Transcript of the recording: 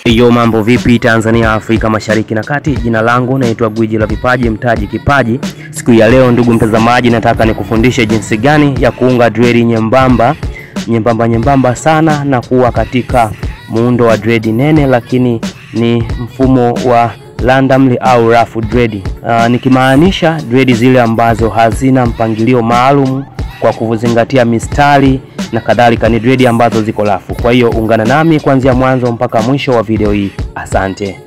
Yo, mambo vipi Tanzania, Afrika Mashariki na Kati. Jina langu naitwa Gwiji la Vipaji, Mtaji Kipaji. Siku ya leo, ndugu mtazamaji, nataka nikufundishe jinsi gani ya kuunga dredi nyembamba nyembamba nyembamba sana na kuwa katika muundo wa dredi nene, lakini ni mfumo wa randomly au rough dread. Uh, nikimaanisha dredi zile ambazo hazina mpangilio maalum kwa kuzingatia mistari na kadhalika, ni dredi ambazo ziko rafu. Kwa hiyo ungana nami kuanzia mwanzo mpaka mwisho wa video hii. Asante.